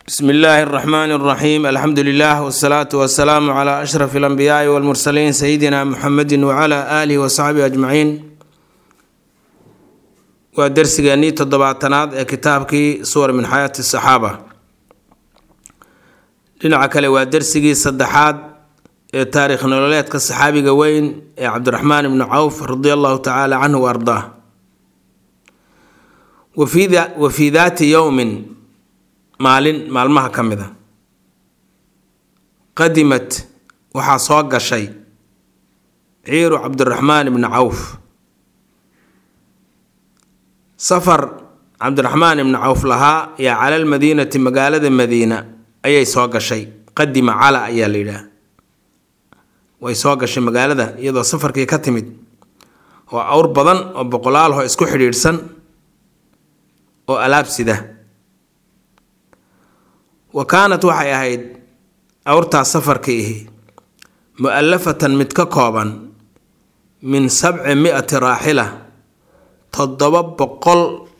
bsmi illaahi اraxmaan اraxiim alxamdu lilah wsalaatu wasalaamu cla ashraf اlanbiyaai wاlmursaliin sayidina muxamedi wcla aalihi wasaxbihi ajmaciin waa dersigeennii toddobaatanaad ee kitaabkii suwar min xayaati saxaaba dhinaca kale waa dersigii saddexaad ee taarikh nololeedka saxaabiga weyn ee cabdiraxmaan ibnu cawf radi allahu tacaala canhu wa ardaa wa fii daati yowmin maalin maalmaha ka mid a qadimat waxaa soo gashay ciiru cabdiraxmaan ibni cawf safar cabdiraxmaan ibni cawf lahaa yaa cala lmadiinati magaalada madiina ayay soo gashay qadima cala ayaa la yidhaah way soo gashay magaalada iyadoo safarkii ka timid oo awr badan oo boqolaalho isku xidhiidhsan oo alaab sida wa kaanat waxay ahayd awrtaas safarka ihi mu-alafatan mid ka kooban min sabci mi-ati raaxila toddoba boqol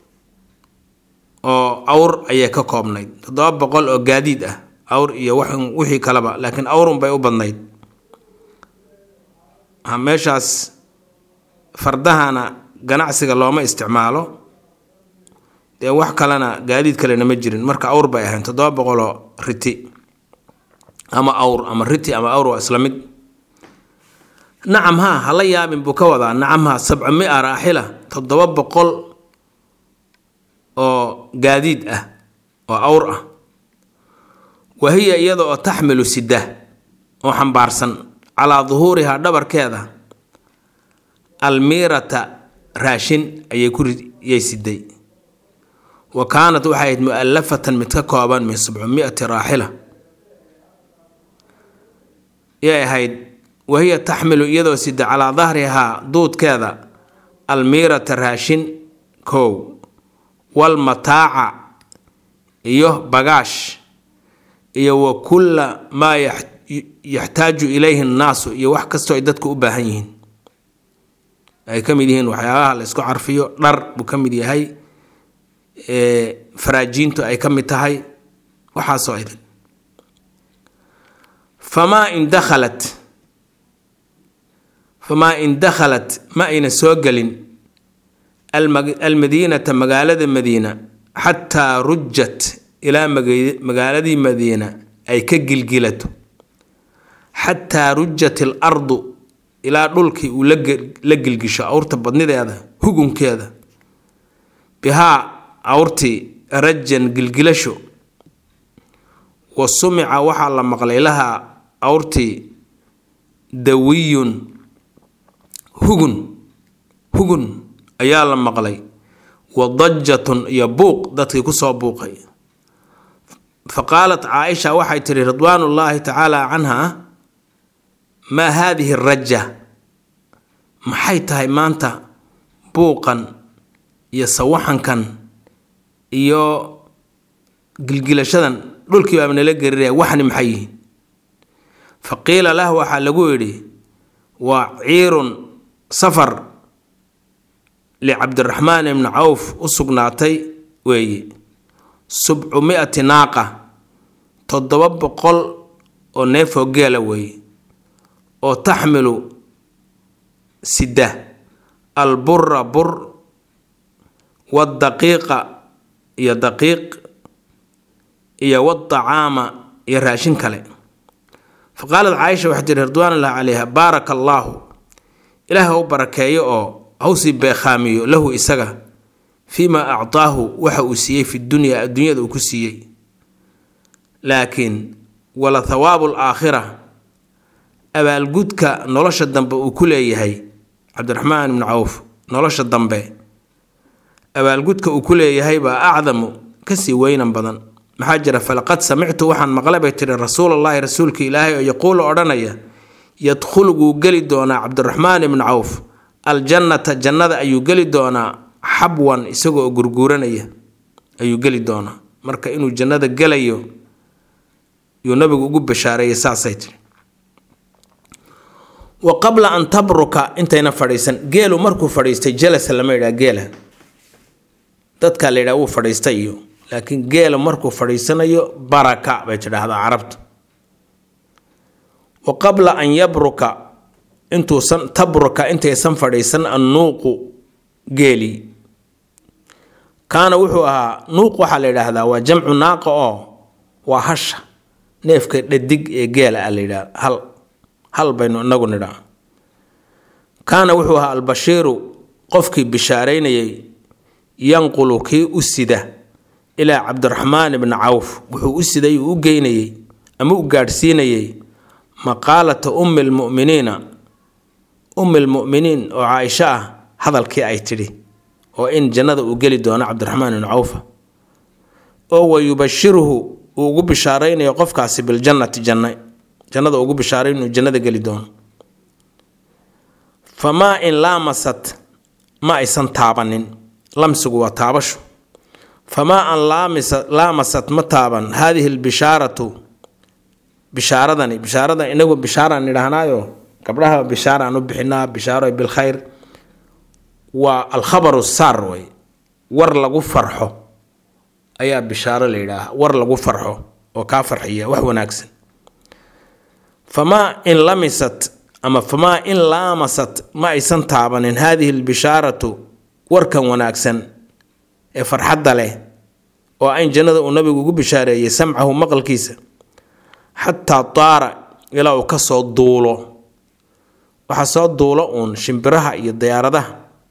oo awr ayay ka koobnayd toddoba boqol oo gaadiid ah awr iyo wixii kaleba laakiin awrun bay u badnayd meeshaas fardahana ganacsiga looma isticmaalo dee wax kalena gaadiid kalena ma jirin marka awr bay ahayn toddoba boqoloo riti ama awr ama riti ama awr waa isla mid nacam haa hala yaabin buu ka wadaa nacam haa sabca mi-a raaxila toddoba boqol oo gaadiid ah oo awr ah wa hiya iyada oo taxmilu sida oo xambaarsan calaa duhuurihaa dhabarkeeda almiirata raashin ayay ku yay siday wa kaanat waxay ahayd mu-alafatan mid ka kooban min sabcumiyati raaxila yay ahayd wahiya taxmilu iyadoo sida calaa dahrihaa duudkeeda almiirata raashin kow walmataaca iyo bagaash iyo wa kulla maa yaxtaaju ilayhi nnaasu iyo wax kastoo ay dadku u baahan yihiin ay ka mid yihiin waxyaabaha la isku carfiyo dhar buu ka mid yahay faraajiintu ay ka mid tahay waxaasoo idin famaa in dakhalat famaa in dakhalat ma ayna soo gelin almadiinata magaalada madiina xataa rujat ilaa magaaladii madiina ay ka gilgilato xataa rujat il ardu ilaa dhulkii uu la gilgisho awrta badnideeda hugunkeeda bihaa awrtii rajan gilgilasho wa sumica waxaa la maqlay lahaa awrtii dawiyun hugun hugun ayaa la maqlay wa dajatun iyo buuq dadkii kusoo buuqay fa qaalat caaisha waxay tihi ridwaanullaahi tacaala canha maa haadihi raja maxay tahay maanta buuqan iyo sawaxankan iyo gilgilashadan dhulkii baaba nala geriraya waxni maxay yihiin fa qiila lah waxaa lagu yidhi waa ciirun safar licabdiraxmaan ibni cawf u sugnaatay weeye subcu mi-ati naaqa toddoba boqol oo neefoo geela weeye oo taxmilu sida albura bur wadaqiiqa iyo daqiiq iyo wadacaama iyo raashin kale fa qaalat caaisha waxay tihi ridwaanullah calayha baaraka allaahu ilaah ha u barakeeyo oo hawsii beekhaamiyo lahu isaga fii maa actaahu waxa uu siiyey fi dunyaa adduunyada uu ku siiyey laakiin wala thawaabu alaakhira abaalgudka nolosha dambe uu ku leeyahay cabdiraxmaan ibnu cawf nolosha dambe abaalgudka uu ku leeyahay baa acdamu kasii weynan badan maxaa jira falaqad samictu waxaan maqlay bay tiri rasuulallaahi rasuulka ilaahay oo yaquulu odhanaya yadkhulu wuu geli doonaa cabdiraxmaan ibnu cawf aljannata jannada ayuu geli doonaa xabwan isagoo gurguuranaya ayuu geli doonaa marka inuu jannada gelayo yuu nabigu ugu bashaareeyay saasay tiri wa qabla an tabruka intayna fadhiisan geelu markuu fadhiistay jalasa lama yidhaha geela dadkaa la yidhaha wuu fadhiistay iyo laakiin geela markuu fadhiisanayo baraka bay tidhaahdaa carabtu wa qabla an yabruka intuusan tabruka intaysan fadhiisan annuuqu geeli kaana wuxuu ahaa nuuq waxaa la yidhaahdaa waa jamcu naaqa oo waa hasha neefka dhadig ee geela a la yidhahda hal hal baynu inagu nidhaa kaana wuxuu ahaa albashiiru qofkii bishaaraynayay yanqulu kii u sida ilaa cabdiraxmaan ibni cawf wuxuu u siday uu u geynayey ama u gaadhsiinayey maqaalata ummi lmu'miniina ummi lmu'miniin oo caaisho ah hadalkii ay tidhi oo in jannada uu geli doono cabdiraxmaan ibni cawfa oo wa yubashiruhu uu ugu bishaaraynayo qofkaasi biljannati janna jannada ugu bishaaray inuu jannada geli doono famaa in laamasat ma aysan taabanin lamsigu waa taabashu famaa an laamasat ma taaban haadihi lbishaaratu bishaaradani bishaaradan inagu bishaaraan idhaahnaayo gabdhaha bishaaraan u bixinaa bishaaro bilkhayr waa alkhabaru saar wey war lagu farxo ayaa bishaaro la yidhaaha war lagu farxo oo kaa farxiya wax wanaagsan famaa in lamisat ama famaa in laamasat ma aysan taabanin haadihi lbishaaratu warkan wanaagsan ee farxadda leh oo ayn jannada uu nabigu ugu bishaareeyey samcahu maqalkiisa xataa taara ilaa uu ka soo duulo waxaa soo duulo uun shimbiraha iyo diyaaradaha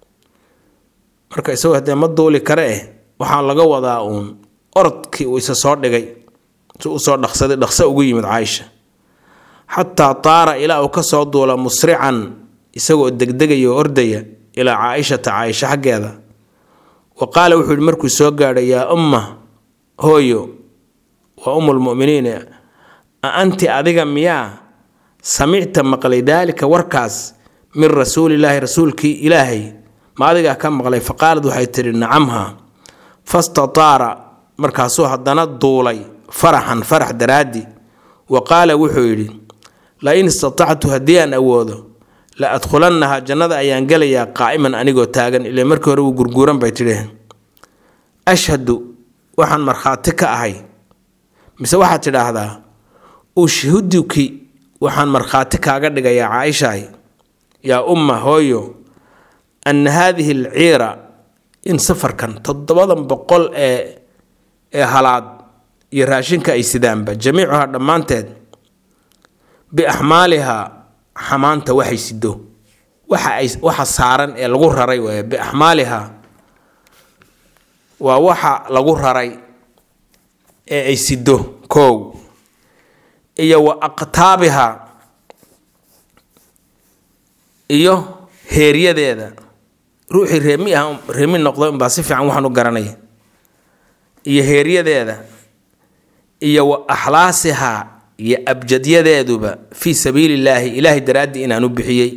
marka isagoo haddee ma duuli kare eh waxaa laga wadaa uun orodkii uu isa soo dhigay si uu soo dhaqsaday dhaqso ugu yimid caaisha xataa taara ilaa uu ka soo duula musrican isagoo degdegaya oo ordaya ilaa caaishata caaisha xaggeeda wa qaala wuxuu yihi markuu soo gaadhay yaa umma hooyo waa ummulmu'miniin a anti adiga miyaa samicta maqlay daalika warkaas min rasuulilaahi rasuulkii ilaahay ma adigaa ka maqlay faqaalad waxay tidhi nacamha fastataara markaasuu haddana duulay faraxan farax daraaddi wa qaala wuxuu yidhi la in istatactu haddii aan awoodo la adkhulannaha jannada ayaan gelayaa qaa'iman anigoo taagan ilaa markii hore wuu gurguuran bay tidhi ashhadu waxaan markhaati ka ahay mise waxaad tidhaahdaa ushhuduki waxaan markhaati kaaga dhigayaa caaishaay yaa umma hooyo anna haadihi alciira in safarkan toddobadan boqol ee ee halaad iyo raashinka ay sidaanba jamiicuhaa dhammaanteed biaxmaalihaa xamaanta waxay sido waxa ay waxa saaran ee lagu raray waay biaxmaalihaa waa waxa lagu raray ee ay sido koow iyo wa aqtaabihaa iyo heeryadeeda ruuxii reemi ah reemi noqdo unbaa si fiican waxaan u garanaya iyo heeryadeeda iyo wa axlaasihaa iyo abjadyadeeduba fii sabiilillaahi ilaahay daraaddii inaan u bixiyey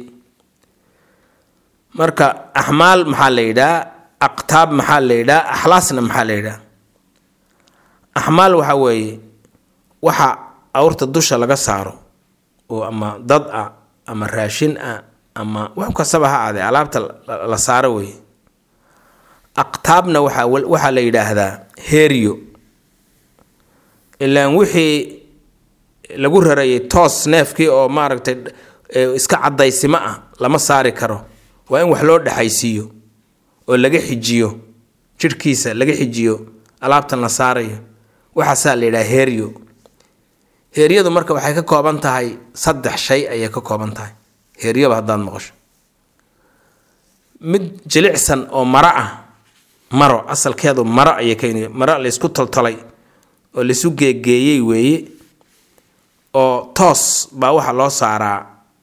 marka axmaal maxaa la yidhaha aqtaab maxaa la yidhaha axlaasna maxaa la yidhaha axmaal waxaa weeye waxa awrta dusha laga saaro oo ama dad ah ama raashin ah ama wax kastaba ha aadee alaabta la saaro weeye aqtaabna waxaa waxaa la yidhaahdaa heeryo ilaan wixii lagu rarayay toos neefkii oo maaragtay iska cadaysimo ah lama saari karo waa in wax loo dhexaysiiyo oo laga xijiyo jidhkiisa laga xijiyo alaabtan la saarayo waxaasaa la yidhaha heeryo heeryadu marka waxay ka kooban tahay saddex shay ayay ka kooban tahay heeryaba haddaad maqasho mid jilicsan oo maro ah maro asalkeedu maro ayay ka maro laysku toltolay oo laisu geegeeyey weeye oo toos baa waxaa loo saaraa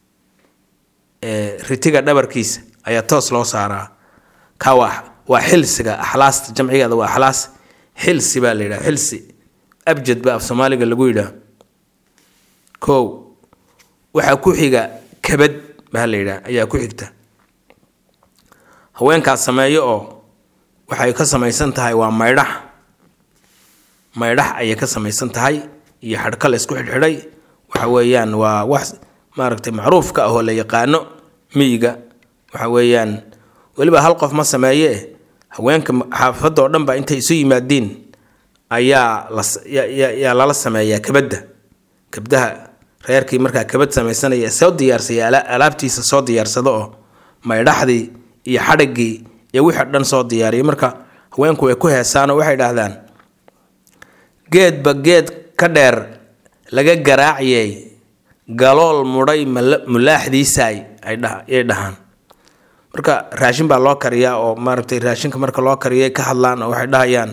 ritiga dhabarkiisa ayaa toos loo saaraa ka waa waa xilsiga axlaasta jamcigeeda waa axlaas xilsi baa la yidhaha xilsi abjad baa af soomaaliga lagu yidhaha kow waxaa ku xiga kabad baa la yidhaha ayaa ku xigta haweenkaas sameeyo oo waxay ka samaysan tahay waa maydhax maydhax ayay ka samaysan tahay iyo xadhka la isku xidhxidhay waxa weeyaan waa wax maaragtay macruufka ah oo la yaqaano miyiga waxa weeyaan weliba hal qof ma sameeye haweenka xaafadda oo dhan ba intay isu yimaadiin ayaa layaa lala sameeyaa kabadda kabdaha reerkii markaa kabad samaysanaya soo diyaarsaya alaabtiisa soo diyaarsado oo maydhaxdii iyo xadhigii iyo wixii dhan soo diyaariya marka haweenku way ku heesaanoo waxay dhahdaan geedba geed ka dheer laga garaaciyey galool mudhay mulaaxdiisaay ayay dhahaan marka raashin baa loo kariyaa oo maaragtay raashinka marka loo kariyay ka hadlaan oo waxay dhahayaan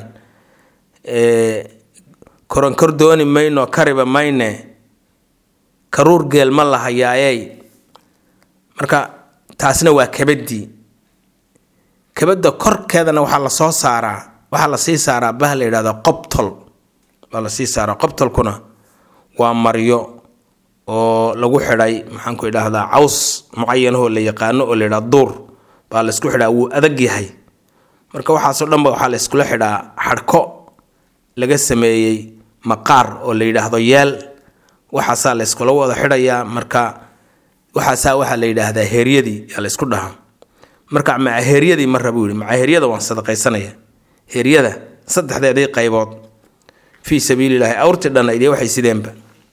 koronkor dooni mayno kariba mayne karuur geel ma lahayaayey marka taasna waa kabadii kabadda korkeedana waxaa lasoo saaraa waxaa lasii saaraa bah la yidhahdo qobtol baa lasii saaraa qobtolkuna waa maryo oo lagu xidhay maxaanku idhaahdaa caws mucayanahoo la yaqaano oo la yidhahdo duur baa laysku xidhaa wuu adag yahay marka waxaasoo dhanba waxaa la yskula xidhaa xadhko laga sameeyey maqaar oo la yidhaahdo yeel waxaasaa la yskula wada xidhayaa marka waxaasaa waxaa la yidhaahdaa heeryadii yaa la ysku dhahaa marka maca heeryadii marra buu yihi maca heeryada waan sadaqaysanaya heeryada saddexdeedii qaybood fii sabiililahi awrtii dhannaydee waxay sideenba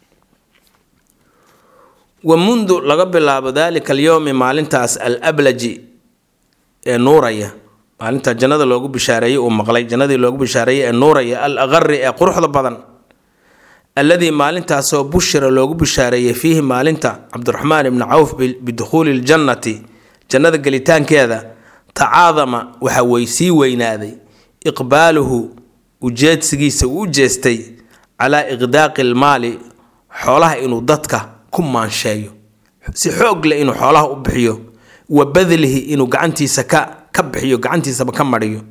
wa mundu laga bilaabo daalika alyowmi maalintaas al ablaji ee nuuraya maalinta jannada loogu bishaareeyey uu maqlay jannadii loogu bishaareeyey ee nuuraya al aqari ee quruxda badan alladii maalintaasoo bushira loogu bishaareeyey fiihi maalinta cabdiraxmaan ibni cawf bidukhuuli ljannati jannada gelitaankeeda tacaadama waxa way sii weynaaday iqbaaluhu ujeedsigiisa uu u jeestay calaa iqdaaqi almaali xoolaha inuu dadka ku maansheeyo si xoog leh inuu xoolaha u bixiyo wa badlihi inuu gacantiisa ka ka bixiyo gacantiisaba ka mariyo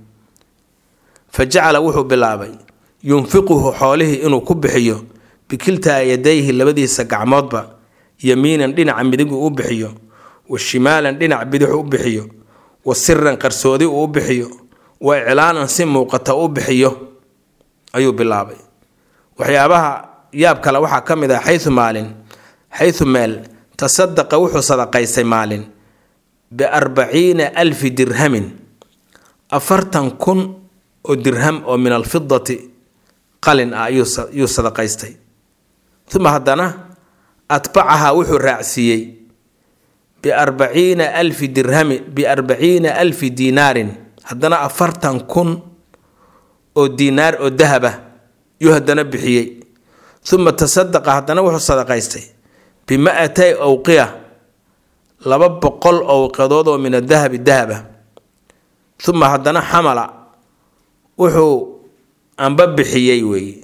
fa jacala wuxuu bilaabay yunfiquhu xoolihii inuu ku bixiyo bikiltaa yadayhi labadiisa gacmoodba yamiinan dhinaca midig uu u bixiyo wa shimaalan dhinac bidix u bixiyo wa siran qarsoodi uu u bixiyo wa iclaanan si muuqata u bixiyo ayuu bilaabay waxyaabaha yaab kale waxaa ka mid ah xayu maalin xayu meel tasadaqa wuxuu sadaqaystay maalin biarbaciina alfi dirhamin afartan kun oo dirham oo min alfidati qalin ah ayuu sadaqaystay uma haddana atbacahaa wuxuu raacsiiyey biarbaciina alfi dirhami biarbaciina alfi diinaarin haddana afartan kun oo diinaar oo dahaba yuu haddana bixiyey uma tasadaqa haddana wuxuu sadaqaystay bima-atay owqiya laba boqol owqadood oo min adahabi dahaba uma haddana xamala wuxuu amba bixiyey weeye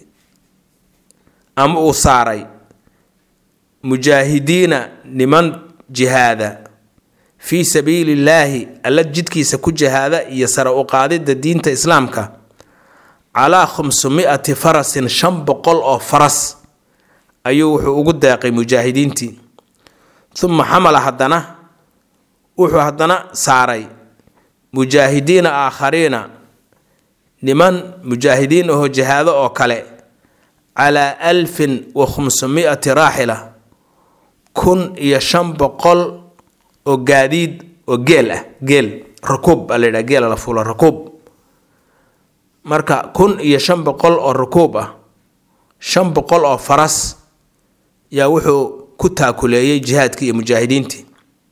ama uu saaray mujaahidiina niman jihaada fii sabiili illaahi alla jidkiisa ku jihaada iyo sare u qaadidda diinta islaamka calaa khamsumi'ati farasin shan boqol oo faras ayuu wuxuu ugu deeqay mujaahidiintii uma xamala haddana wuxuu haddana saaray mujaahidiina aakhariina niman mujaahidiin ahoo jihaado oo kale calaa alfin wa khamsumi'ati raaxila kun iyo shan boqol oo gaadiid oo geel ah geel rakuub baa la yidhaha geela la fuula rakuub marka kun iyo shan boqol oo rakuub ah shan boqol oo faras yaa wuxuu ku taakuleeyey jihaadkii iyo mujaahidiintii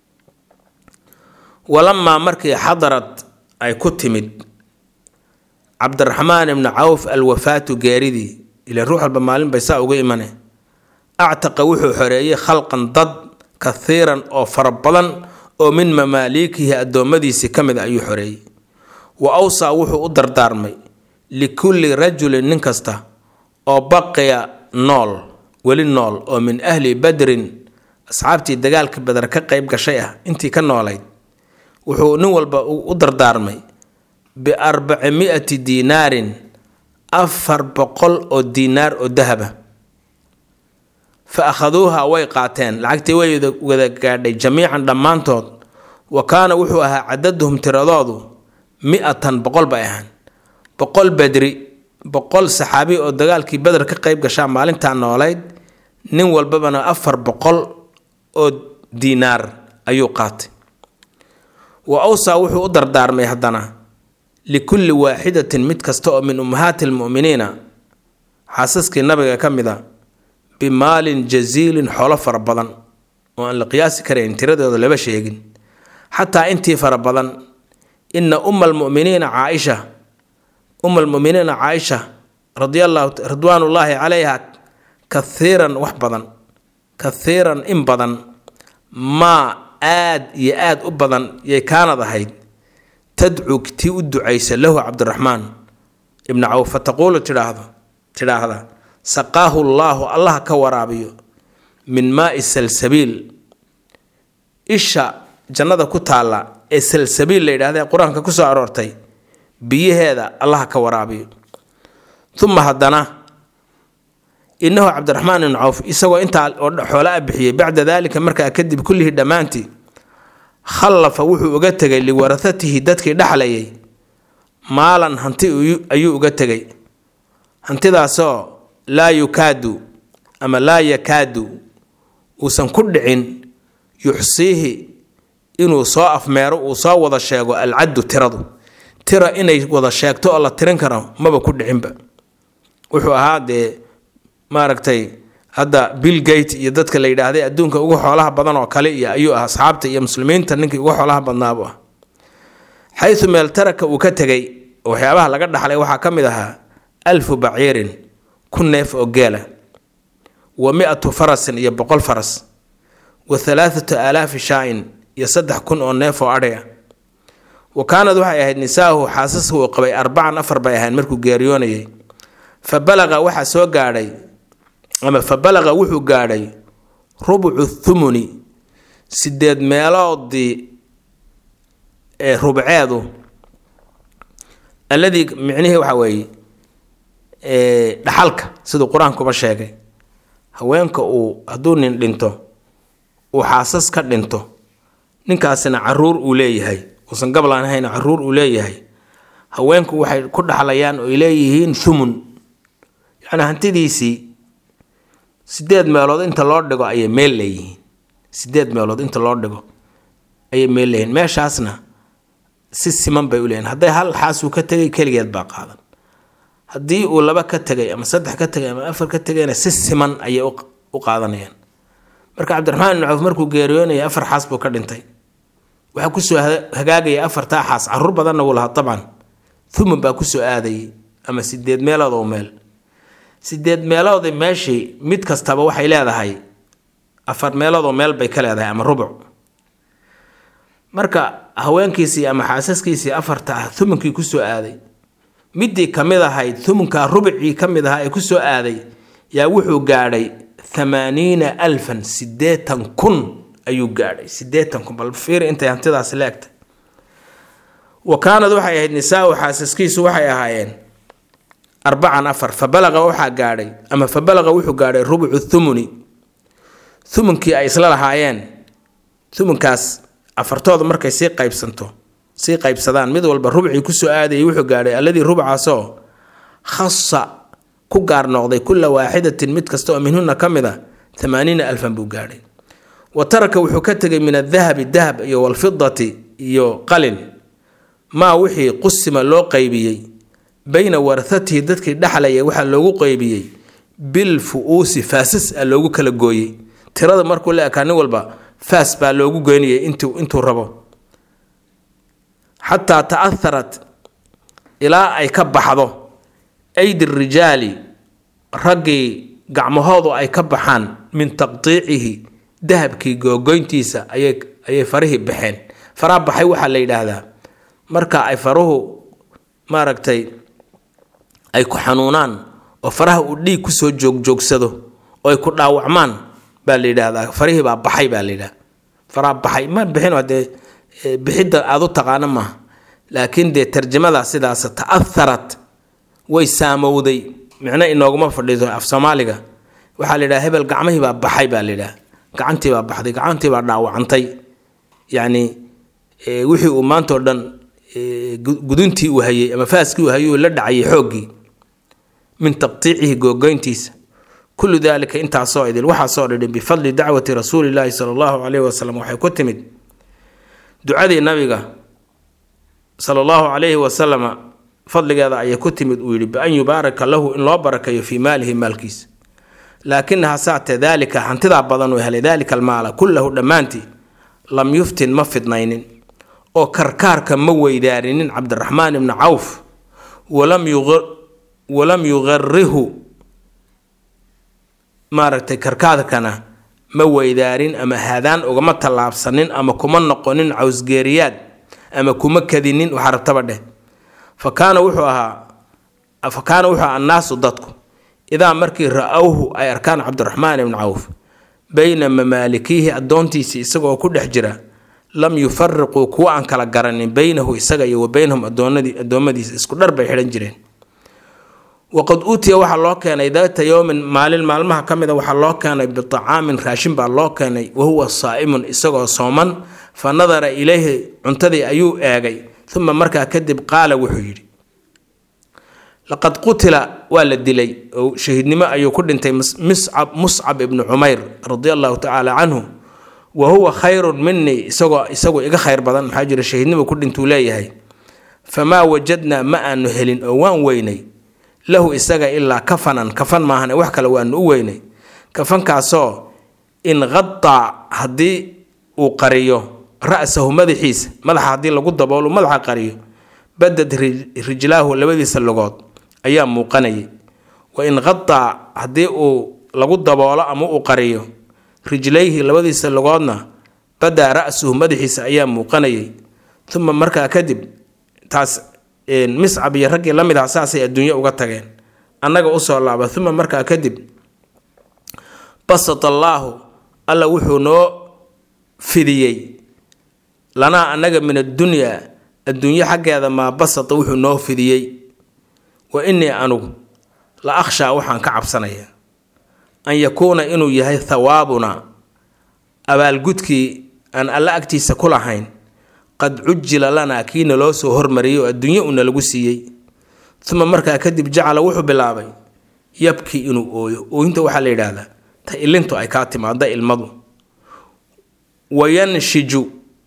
walamaa markii xadarad ay ku timid cabdiraxmaan ibni cawf alwafaatu geeridii ila ruux walba maalin bay saa uga imane actaqa wuxuu xoreeyey khalqan dad kathiiran oo fara badan oo min mamaaliikihi addoommadiisii ka mid a ayuu xoreeyey wa awsaa wuxuu u dardaarmay likulli rajulin nin kasta oo baqiya nool weli nool oo min ahli badrin asxaabtii dagaalka badar ka qayb gashay ah intii ka noolayd wuxuu nin walba u dardaarmay biarbacimi'ati diinaarin afar boqol oo diinaar oo dahaba fa akhaduuha way qaateen lacagtii way wada gaadhay jamiican dhammaantood wa kaana wuxuu ahaa cadaduhum tiradoodu mi-atan boqol bay ahaan boqol bedri boqol saxaabi oo dagaalkii beder ka qayb gashaa maalintaa noolayd nin walbabana afar boqol oo diinaar ayuu qaatay wa awsaa wuxuu u dardaarmay haddana likulli waaxidatin mid kasta oo min ummahaati almu'miniina xaasaskii nabiga ka mid a bimaalin jasiilin xoolo fara badan oo aan la qiyaasi karayn tiradooda laba sheegin xataa intii fara badan ina umma almuminiina caaisha umma almuminiina caaisha radiallahu ridwaanullaahi calayha kathiiran wax badan kathiiran in badan maa aad iyo aad u badan yay kaanad ahayd tadcu tii u ducaysa lahu cabdiraxmaan ibnu cawf fa taquulu tidhaahdo tidhaahda saqaahu llaahu allah ka waraabiyo min maai salsabiil isha jannada ku taalla ee salsabiil la yidhahda ee qur-aanka ku soo aroortay biyaheeda allah ka waraabiyo uma haddana inahu cabdiraxmaan ibnu cawf isagoo intaa oo xoolo a bixiyey bacda daalika markaa kadib kullihii dhammaantii khallafa wuxuu uga tegay liwarahatihi dadkii dhexlayay maalan hanti ayuu uga tegay hantidaasoo laa yukaadu ama laa yakaadu uusan ku dhicin yuxsiihi inuu soo afmeero uu soo wada sheego alcaddu tiradu tira inay wada sheegto oo la tirin karo maba ku dhicinba wuxuu ahaa dee maaragtay hadda bill gate iyo dadka la yidhaahday adduunka ugu xoolaha badan oo kale iyo ayuu ah asxaabta iyo muslimiinta ninkii ugu xoolaha badnaabu ah xayu meel taraka uu ka tegay waxyaabaha laga dhaxlay waxaa ka mid ahaa alfu baciirin kun neef oo geela wa mi-atu farasin iyo boqol faras wa halaathatu aalaafi shaa-in iyo saddex kun oo neef oo adhay ah wa kaanad waxay ahayd nisaahu xaasaska uu qabay arbacan afar bay ahayn markuu geeriyoonayay fa balaqa waxaa soo gaadhay ama fa balaqa wuxuu gaadhay rubcu thumuni sideed meeloodii ee rubceedu alladii micnihii waxaa weeye dhaxalka siduu qur-aankuba sheegay haweenka uu hadduu nin dhinto uu xaasas ka dhinto ninkaasina caruur uu leeyahay uusan gablan ahayn caruur uu leeyahay haweenku waxay ku dhaxlayaan oy leeyihiin thumun yacnii hantidiisii sideed meelood inta loo dhigo ayay meel leeyihiin sideed meelood inta loo dhigo ayay meel leeyihiin meeshaasna si siman bay u leeyihin hadday hal xaasuu ka tegay keligeed baa qaadan haddii uu laba ka tegay ama saddex ka tegay ama afar ka tegayna si siman ayay u qaadanayaan marka cabdiraxmaan ibnu cawf markuu geeriyoonayay afar xaas buu ka dhintay waxaa kusoo hagaagaya afartaa xaas caruur badanna wuu lahaa dabcan thuman baa kusoo aadayay ama sideed meelood oo meel sideed meeloodi meeshii mid kastaba waxay leedahay afar meelood oo meel bay ka leedahay ama rubuc marka haweenkiisii ama xaasaskiisii afarta ah thumunkii kusoo aaday midii ka mid ahayd thumunkaa rubicii ka mid ahaa ee kusoo aaday yaa wuxuu gaadhay thamaaniina alfan sideetan kun ayuu gaadhay sideetan kun bal fiir intay hantidaasi leegtay wa kaanad waxay ahayd nisaa-u xaasaskiisu waxay ahaayeen arbacan afar fa balaqa waxaa gaadhay ama fa balaqa wuxuu gaadhay rubucu thumuni thumunkii ay isla lahaayeen thumunkaas afartooda markay sii qaybsanto sii qaybsadaan mid walba rubcii kusoo aadayay wuxuu gaadhay alladii rubcaasoo khasa ku gaar noqday kulla waaxidatin mid kasta oo minhuna ka mid a amaaniina alfan buu gaadhay wa taraka wuxuu ka tegay min adahabi dahab iyo walfidati iyo qalin maa wixii qusima loo qaybiyey bayna warahatihi dadkii dhexlaya waxaa loogu qaybiyey bil fu-uusi faasas a loogu kala gooyey tirada markuu la ekaa nin walba faas baa loogu goynayay intuu rabo xataa ta'aharat ilaa ay ka baxdo aydi rijaali raggii gacmahoodu ay ka baxaan min taqdiicihi dahabkii googoyntiisa ayay farihii baxeen faraha baxay waxaa la yidhaahdaa marka ay faruhu maaragtay ay ku xanuunaan oo faraha uu dhiig kusoo joogjoogsado oo ay ku dhaawacmaan baa la yidhaahdaa farihii baa baxay baa la yidhahda faraha baxay ma bixin dee bixidda aada u taqaano maaha laakiin dee tarjamada sidaas ta'aharat way saamowday micno inooguma fadhiiso af soomaaliga waxaa la yidhaha hebel gacmihii baa baxay baa la yidhaha gacantii baa baxday gacantii baa dhaawacantay yacni wixii uu maantao dhan guduntii uu hayey ama faaskii uu hayey uu la dhacayay xooggii min taqtiicihi googoyntiisa kullu daalika intaasoo idil waxaasoo dhidhin bifadli dacwati rasuulillaahi sala allahu caleyhi wasalam waxay ku timid ducadii nabiga sala allahu calayhi wasalama fadligeeda ayay ku timid uu yidhi bi-an yubaaraka lahu in loo barakeeyo fii maalihi maalkiisa laakinaha saate daalika hantidaa badan uu helay daalika almaala kullahu dhammaantii lam yuftin ma fidnaynin oo karkaarka ma weydaarinin cabdiraxmaan ibni cawf walam yuqarihu maaragtay karkaarkana ma weydaarin ama haadaan ugama tallaabsanin ama kuma noqonin cawsgeeriyaad ama kuma kadinin waxaa rabtaba dheh fa kaana wuxuu ahaa fa kaana wuxuu ahaa annaasu dadku idaa markii ra-awhu ay arkaan cabdiraxmaan ibni cawf bayna mamaalikiihi addoontiisii isagoo ku dhex jira lam yufariquu kuwa aan kala garanin beynahu isaga iyo wa beynahum addoommadiisa isku dhar bay xidhan jireen waqad uutiya waxaa loo keenay daata yowmin maalin maalmaha ka mida waxaa loo keenay bitacaamin raashin baa loo keenay wahuwa saa'imun isagoo sooman fa nadara ilayhi cuntadii ayuu eegay uma markaa kadib qaala wuxuu yidhi laqad qutila waa la dilay oo shahiidnimo ayuu ku dhintay muscab ibnu cumayr radia allahu tacaala canhu wa huwa khayrun minii isagoo isagu iga khayr badan maxaa jira shahiidnimo ku dhintuu leeyahay famaa wajadnaa ma aanu helin oo waan weynay lahu isaga ilaa kafanan kafan maahane wax kale waanu u weynay kafankaasoo in qadaa haddii uu qariyo ra-sahu madaxiisa madaxa haddii lagu daboolo madaxa qariyo badad rijlaahu labadiisa lugood ayaa muuqanayay wa in qadaa haddii uu lagu daboolo ama uu qariyo rijlayhi labadiisa lugoodna badaa ra-suhu madaxiisa ayaa muuqanayay uma markaa kadib taas miscab iyo raggii la mid ah saasay adduunyo uga tageen annaga usoo laaba uma markaa kadib basat allaahu alla wuxuu noo fidiyey lanaa annaga min addunyaa adduunyo xaggeeda maa basata wuxuu noo fidiyey wa innii anugu la akhshaa waxaan ka cabsanayaa an yakuuna inuu yahay thawaabuna abaalgudkii aan alla agtiisa ku lahayn qad cujila lanaa kii naloo soo hormariyay oo adduunyo uuna lagu siiyey uma markaa kadib jacala wuxuu bilaabay yabkii inuu ooyo ooyinta waxaa la yidhaahdaa ta ilintu ay kaa timaada ilmadu wayanshiju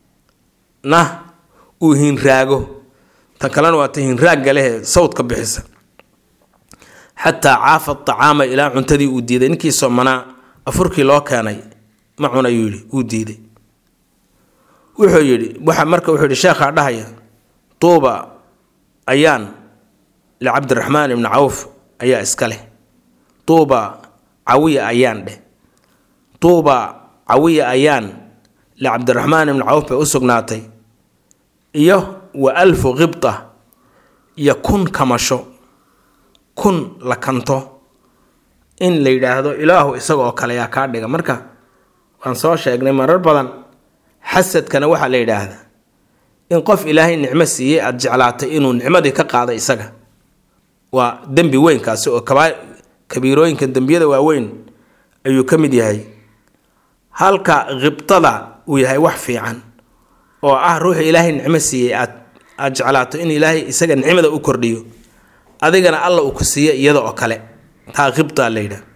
na uu hinraago tan kalena waa ta hinraagga lehee sawdka bixisa xataa caafa acaama ilaa cuntadii uu diiday ninkii soomanaa afurkii loo keenay ma cun ayuu yidhi wuu diiday wuxuu yidhi waxa marka wuxuu yidhi sheekhaa dhahaya tuuba ayaan licabdiraxmaan ibni cawf ayaa iska leh tuuba cawiya ayaan dheh tuuba cawiya ayaan licabdiraxmaan ibni cawf bay u sugnaatay iyo wa alfu qibta iyo kun kamasho kun la kanto in la yidhaahdo ilaahu isaga oo kale yaa kaa dhiga marka waan soo sheegnay marar badan xasadkana waxaa la yidhaahdaa in qof ilaahay nicmo siiyey aada jeclaatay inuu nicmadii ka qaada isaga waa dembi weynkaasi oo kabiirooyinka dembiyada waaweyn ayuu ka mid yahay halka khibtada uu yahay wax fiican oo ah ruuxu ilaahay nicmo siiyey aad aada jeclaato in ilaahay isaga nicmada u kordhiyo adigana alla uu ku siiya iyada oo kale taa khibtaa la yidhaah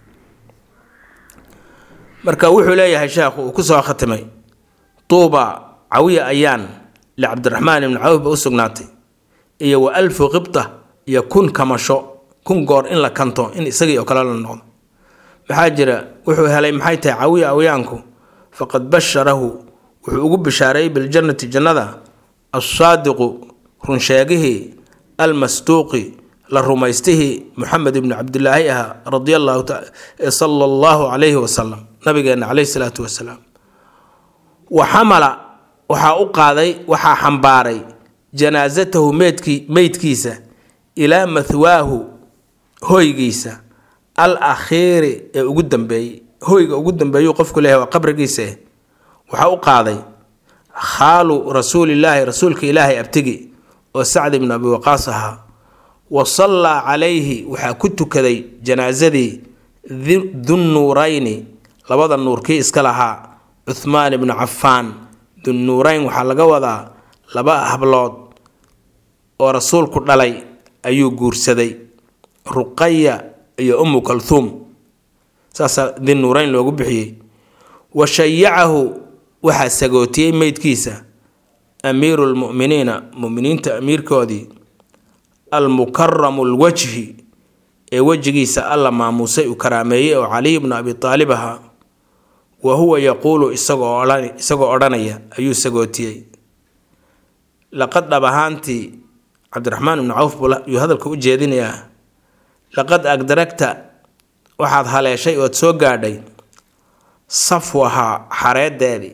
marka wuxuu leeyahay sheekhu uu kusoo khatimay tuuba cawiya ayaan licabdiraxmaan ibni cawf ba u sugnaatay iyo wa alfu qibta iyo kun kamasho kun goor in la kanto in isagii oo kale la noqdo maxaa jira wuxuu helay maxay tahay cawiya awyaanku faqad basharahu wuxuu ugu bishaareeyey biljannati jannada assaadiqu runsheegihii almasduuqi la rumaystihii muxamed ibni cabdilaahi ahaa radia allahu sala allahu calayhi wasalam nabigeena caleyhi salaatu wasalaam wa xamala waxaa u qaaday waxaa xambaaray janaasatahu meydkii meydkiisa ilaa mahwaahu hoygiisa al akhiiri ee ugu dambeeyey hoyga ugu dambeeyuu qofku leeyahay waa qabrigiisa waxaa u qaaday khaalu rasuulillaahi rasuulka ilaahay abtigi oo sacd ibnu abi waqaas ahaa wa sallaa calayhi waxaa ku tukaday janaasadii dunnuurayni labada nuurkii iska lahaa cuhmaan ibnu cafaan dunnuurayn waxaa laga wadaa laba hablood oo rasuulku dhalay ayuu guursaday ruqaya iyo ummu kalhuum saasaa dinnuurayn loogu bixiyey wa shayacahu waxaa sagootiyey meydkiisa amiiru lmu'miniina muminiinta amiirkoodii almukaramu lwajhi ee wejigiisa alla maamuusay uu karaameeyey oo caliy bnu abi aalib ahaa wa huwa yaquulu isagoo isagoo odhanaya ayuu sagootiyey laqad dhab ahaantii cabdiraxmaan ibnu cawf yuu hadalka u jeedinayaa laqad agdaragta waxaad haleeshay ood soo gaadhay safwahaa xareedeedii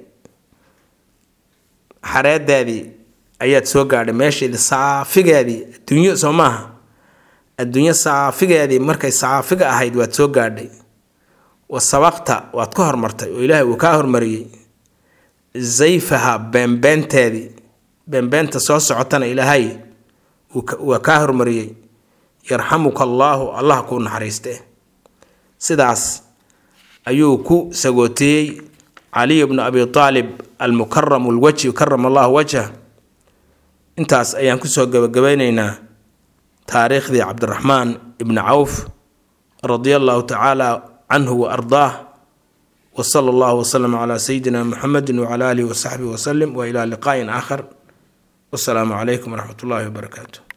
xareedeedii ayaad soo gaadhay meesheedii saafigeedii adduunyo soo maaha adduunyo saafigeedii markay saafiga ahayd waad soo gaadhay wa sabaqta waad ka hormartay oo ilaahay uu kaa hormariyey zayfaha beenbeenteedii beenbeenta soo socotana ilaahay waa kaa hormariyey yarxamuka allaahu allah kuu naxariiste sidaas ayuu ku sagootiyey caliy bnu abi aalib almukaramu lwajhi karama allahu wajhah intaas ayaan kusoo gabagabaynaynaa taariikhdii cabdiraxmaan ibni cawf radia allahu tacaala canhu wa ardaah wa sala allahu wasalam calaa sayidina muxamedi wacala aalihi wasaxbihi wasalim wa ilaa liqaain aakhar wasalaamu calaykum waraxmat ullahi wabarakaatu